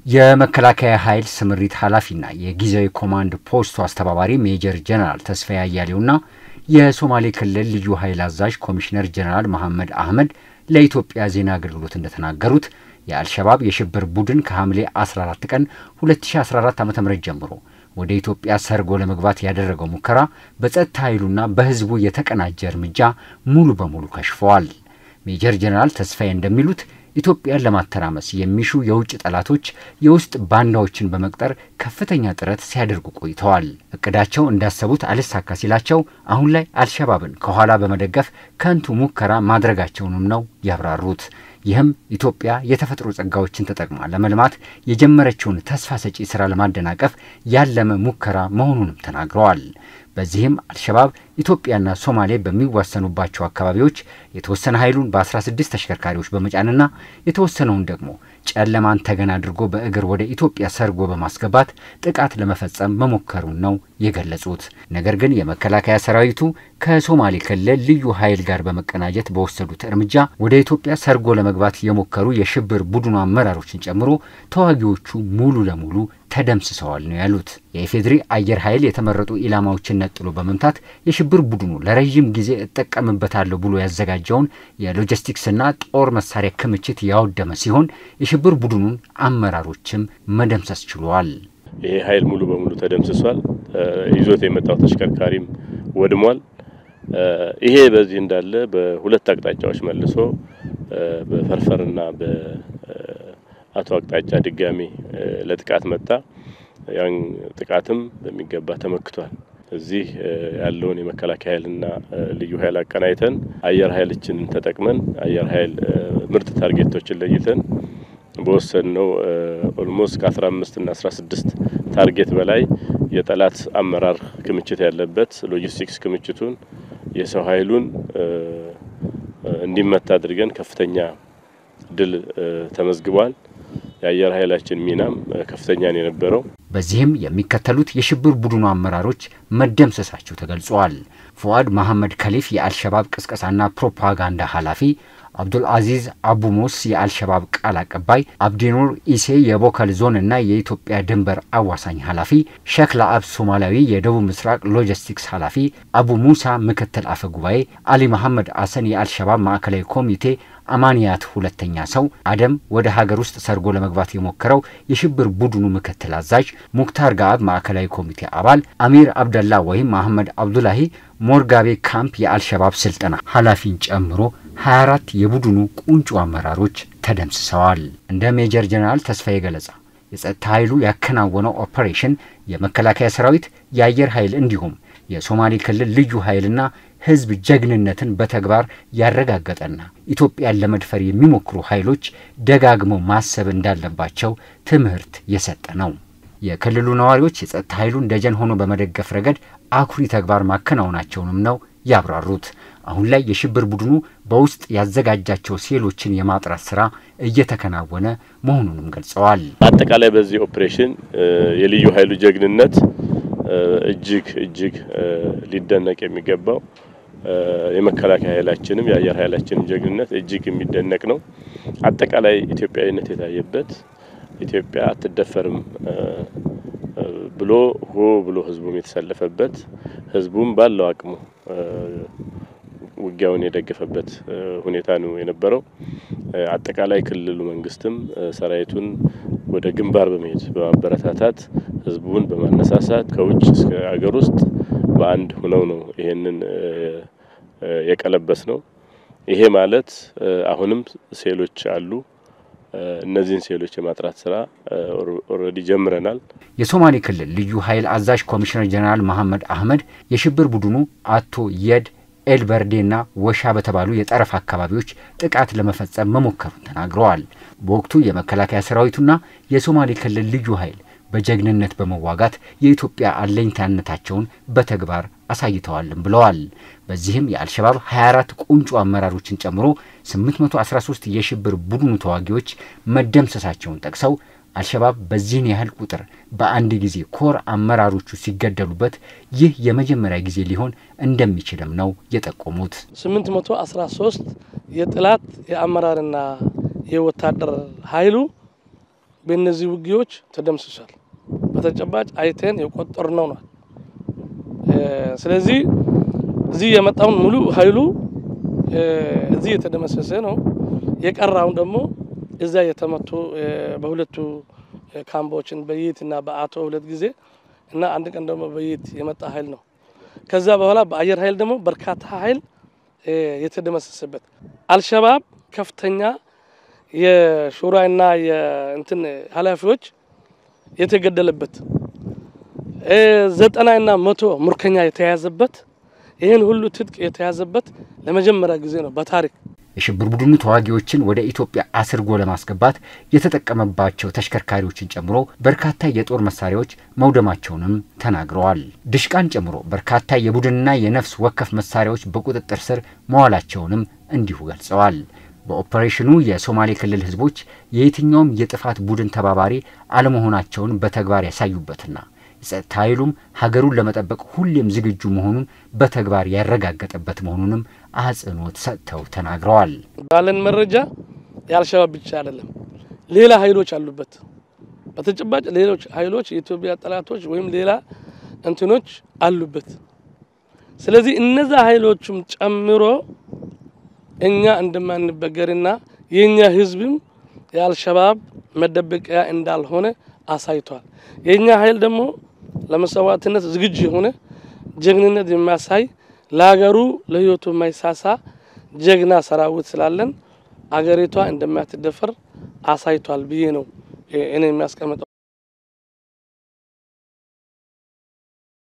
የመከላከያ ኃይል ስምሪት ኃላፊና የጊዜያዊ ኮማንድ ፖስቱ አስተባባሪ ሜጀር ጀነራል ተስፋዬ አያሌውና የሶማሌ ክልል ልዩ ኃይል አዛዥ ኮሚሽነር ጀነራል መሐመድ አህመድ ለኢትዮጵያ ዜና አገልግሎት እንደተናገሩት የአልሸባብ የሽብር ቡድን ከሐምሌ 14 ቀን 2014 ዓ ም ጀምሮ ወደ ኢትዮጵያ ሰርጎ ለመግባት ያደረገው ሙከራ በጸጥታ ኃይሉና በሕዝቡ የተቀናጀ እርምጃ ሙሉ በሙሉ ከሽፈዋል። ሜጀር ጀነራል ተስፋዬ እንደሚሉት ኢትዮጵያን ለማተራመስ የሚሹ የውጭ ጠላቶች የውስጥ ባንዳዎችን በመቅጠር ከፍተኛ ጥረት ሲያደርጉ ቆይተዋል። እቅዳቸው እንዳሰቡት አልሳካ ሲላቸው አሁን ላይ አልሸባብን ከኋላ በመደገፍ ከንቱ ሙከራ ማድረጋቸውንም ነው ያብራሩት። ይህም ኢትዮጵያ የተፈጥሮ ጸጋዎችን ተጠቅማ ለመልማት የጀመረችውን ተስፋ ሰጪ ስራ ለማደናቀፍ ያለመ ሙከራ መሆኑንም ተናግረዋል። በዚህም አልሸባብ ኢትዮጵያና ሶማሌ በሚዋሰኑባቸው አካባቢዎች የተወሰነ ኃይሉን በ16 ተሽከርካሪዎች በመጫንና የተወሰነውን ደግሞ ጨለማን ተገን አድርጎ በእግር ወደ ኢትዮጵያ ሰርጎ በማስገባት ጥቃት ለመፈጸም መሞከሩን ነው የገለጹት። ነገር ግን የመከላከያ ሰራዊቱ ከሶማሌ ክልል ልዩ ኃይል ጋር በመቀናጀት በወሰዱት እርምጃ ወደ ኢትዮጵያ ሰርጎ ለመግባት የሞከሩ የሽብር ቡድኑ አመራሮችን ጨምሮ ተዋጊዎቹ ሙሉ ለሙሉ ተደምስሰዋል ነው ያሉት። የኢፌዴሪ አየር ኃይል የተመረጡ ኢላማዎችን ነጥሎ በመምታት የሽብር ቡድኑ ለረዥም ጊዜ እጠቀምበታለሁ ብሎ ያዘጋጀውን የሎጂስቲክስና ጦር መሳሪያ ክምችት ያወደመ ሲሆን የሽብር ቡድኑን አመራሮችም መደምሰስ ችሏል። ይሄ ኃይል ሙሉ በሙሉ ተደምስሷል። ይዞት የመጣው ተሽከርካሪም ወድሟል። ይሄ በዚህ እንዳለ በሁለት አቅጣጫዎች መልሶ በፈርፈርና በአቶ አቅጣጫ ድጋሚ ለጥቃት መጣ። ያን ጥቃትም በሚገባ ተመክቷል። እዚህ ያለውን የመከላከያ ኃይልና ልዩ ኃይል አቀናይተን አየር ኃይላችንን ተጠቅመን አየር ኃይል ምርጥ ታርጌቶችን ለይተን በወሰንነው ኦልሞስት ከ15 እና 16 ታርጌት በላይ የጠላት አመራር ክምችት ያለበት ሎጂስቲክስ ክምችቱን የሰው ኃይሉን እንዲመታ አድርገን ከፍተኛ ድል ተመዝግቧል። የአየር ኃይላችን ሚናም ከፍተኛ ነው የነበረው። በዚህም የሚከተሉት የሽብር ቡድኑ አመራሮች መደምሰሳቸው ተገልጿል። ፉአድ መሐመድ ከሊፍ የአልሸባብ ቅስቀሳና ፕሮፓጋንዳ ኃላፊ፣ አብዱል አዚዝ አቡሞስ የአልሸባብ ቃል አቀባይ፣ አብዲኑር ኢሴ የቦከል ዞን እና የኢትዮጵያ ድንበር አዋሳኝ ኃላፊ፣ ሼክ ለአብ ሶማሊያዊ የደቡብ ምስራቅ ሎጂስቲክስ ኃላፊ፣ አቡ ሙሳ ምክትል አፈ ጉባኤ፣ አሊ መሐመድ አሰን የአልሸባብ ማዕከላዊ ኮሚቴ አማንያት ሁለተኛ ሰው፣ አደም ወደ ሀገር ውስጥ ሰርጎ ለመግባት የሞከረው የሽብር ቡድኑ ምክትል አዛዥ፣ ሙክታር ጋአብ ማዕከላዊ ኮሚቴ አባል፣ አሚር አብደላ ወይም መሐመድ አብዱላሂ ሞርጋቤ ካምፕ የአልሸባብ ስልጠና ኃላፊን ጨምሮ 24 የቡድኑ ቁንጮ አመራሮች ተደምስሰዋል። እንደ ሜጀር ጀነራል ተስፋዬ ገለጻ የጸጥታ ኃይሉ ያከናወነው ኦፐሬሽን የመከላከያ ሰራዊት፣ የአየር ኃይል እንዲሁም የሶማሌ ክልል ልዩ ኃይልና ሕዝብ ጀግንነትን በተግባር ያረጋገጠና ኢትዮጵያን ለመድፈር የሚሞክሩ ኃይሎች ደጋግመው ማሰብ እንዳለባቸው ትምህርት የሰጠ ነው። የክልሉ ነዋሪዎች የጸጥታ ኃይሉን ደጀን ሆኖ በመደገፍ ረገድ አኩሪ ተግባር ማከናወናቸውንም ነው ያብራሩት። አሁን ላይ የሽብር ቡድኑ በውስጥ ያዘጋጃቸው ሴሎችን የማጥራት ስራ እየተከናወነ መሆኑንም ገልጸዋል። አጠቃላይ በዚህ ኦፕሬሽን የልዩ ኃይሉ ጀግንነት እጅግ እጅግ ሊደነቅ የሚገባው የመከላከያ ኃይላችንም የአየር ኃይላችንም ጀግንነት እጅግ የሚደነቅ ነው። አጠቃላይ ኢትዮጵያዊነት የታየበት ኢትዮጵያ አትደፈርም ብሎ ሆ ብሎ ህዝቡም የተሰለፈበት ህዝቡም ባለው አቅሙ ውጊያውን የደገፈበት ሁኔታ ነው የነበረው። አጠቃላይ ክልሉ መንግስትም ሰራዊቱን ወደ ግንባር በመሄድ በማበረታታት ህዝቡን በማነሳሳት ከውጭ እስከ አገር ውስጥ በአንድ ሆነው ነው ይሄንን የቀለበስ ነው። ይሄ ማለት አሁንም ሴሎች አሉ። እነዚህን ሴሎች የማጥራት ስራ ኦልሬዲ ጀምረናል። የሶማሌ ክልል ልዩ ኃይል አዛዥ ኮሚሽነር ጀነራል መሐመድ አህመድ የሽብር ቡድኑ አቶ የድ ኤልበርዴና ወሻ በተባሉ የጠረፍ አካባቢዎች ጥቃት ለመፈጸም መሞከሩን ተናግረዋል። በወቅቱ የመከላከያ ሰራዊቱና የሶማሌ ክልል ልዩ ኃይል በጀግንነት በመዋጋት የኢትዮጵያ አለኝታነታቸውን በተግባር አሳይተዋልም ብለዋል። በዚህም የአልሸባብ 24 ቁንጮ አመራሮችን ጨምሮ 813 የሽብር ቡድኑ ተዋጊዎች መደምሰሳቸውን ጠቅሰው አልሸባብ በዚህን ያህል ቁጥር በአንድ ጊዜ ኮር አመራሮቹ ሲገደሉበት ይህ የመጀመሪያ ጊዜ ሊሆን እንደሚችልም ነው የጠቆሙት። 813 የጥላት የአመራርና የወታደር ኃይሉ በእነዚህ ውጊያዎች ተደምስሷል። በተጨባጭ አይተን የቆጠርነው ነው። ስለዚህ እዚህ የመጣውን ሙሉ ኃይሉ እዚህ የተደመሰሰ ነው። የቀራውን ደግሞ እዛ የተመቱ በሁለቱ ካምቦችን በይት እና በአቶ ሁለት ጊዜ እና አንድ ቀን ደግሞ በይት የመጣ ኃይል ነው። ከዛ በኋላ በአየር ኃይል ደግሞ በርካታ ኃይል የተደመሰሰበት አልሸባብ ከፍተኛ የሹራና የእንትን ኃላፊዎች የተገደለበት ዘጠናና መቶ ሙርከኛ የተያዘበት ይህን ሁሉ ትጥቅ የተያዘበት ለመጀመሪያ ጊዜ ነው በታሪክ። የሽብር ቡድኑ ተዋጊዎችን ወደ ኢትዮጵያ አስርጎ ለማስገባት የተጠቀመባቸው ተሽከርካሪዎችን ጨምሮ በርካታ የጦር መሳሪያዎች መውደማቸውንም ተናግረዋል። ድሽቃን ጨምሮ በርካታ የቡድንና የነፍስ ወከፍ መሳሪያዎች በቁጥጥር ስር መዋላቸውንም እንዲሁ ገልጸዋል። በኦፐሬሽኑ የሶማሌ ክልል ህዝቦች የየትኛውም የጥፋት ቡድን ተባባሪ አለመሆናቸውን በተግባር ያሳዩበትና የጸጥታ ኃይሉም ሀገሩን ለመጠበቅ ሁሌም ዝግጁ መሆኑን በተግባር ያረጋገጠበት መሆኑንም አጽንኦት ሰጥተው ተናግረዋል። ባለን መረጃ የአልሸባብ ብቻ አይደለም፣ ሌላ ኃይሎች አሉበት። በተጨባጭ ሌሎች ኃይሎች የኢትዮጵያ ጠላቶች ወይም ሌላ እንትኖች አሉበት። ስለዚህ እነዛ ኃይሎችም ጨምሮ እኛ እንደማንበገርና የእኛ ህዝብም የአልሸባብ መደበቂያ እንዳልሆነ አሳይቷል። የእኛ ኃይል ደግሞ ለመሰዋዕትነት ዝግጁ የሆነ ጀግንነት የሚያሳይ ለሀገሩ ለህይወቱ የማይሳሳ ጀግና ሰራዊት ስላለን አገሪቷ እንደማትደፈር አሳይቷል ብዬ ነው እኔ የሚያስቀምጠው።